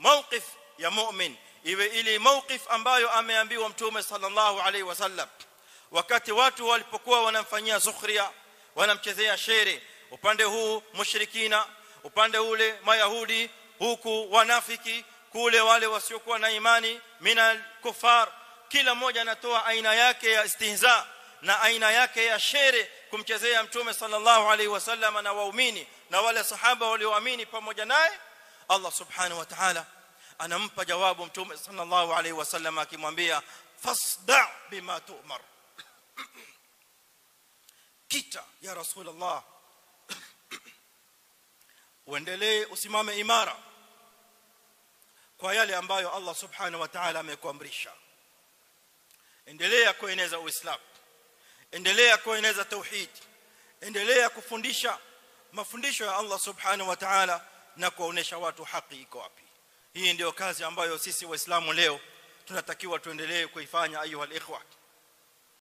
mawqif ya mu'min iwe ili mawqif ambayo ameambiwa mtume sallallahu alaihi wasallam wakati watu walipokuwa wanamfanyia zukhria wanamchezea shere upande huu mushrikina upande ule mayahudi huku wanafiki kule wale wasiokuwa na imani minal kufar kila mmoja anatoa aina yake ya istihza na aina yake ya shere kumchezea mtume sallallahu alaihi wasallam na waumini na wale sahaba walioamini pamoja naye Allah subhanahu wa ta'ala anampa jawabu mtume sallallahu alaihi wasallam akimwambia fasda bima tu'mar kita ya rasulullah uendelee usimame imara kwa yale ambayo Allah subhanahu wa ta'ala amekuamrisha endelea kueneza uislamu endelea kueneza tauhid endelea kufundisha mafundisho ya Allah subhanahu wa ta'ala na kuonesha watu haki iko wapi hii ndio kazi ambayo sisi waislamu leo tunatakiwa tuendelee kuifanya ayuha alikhwa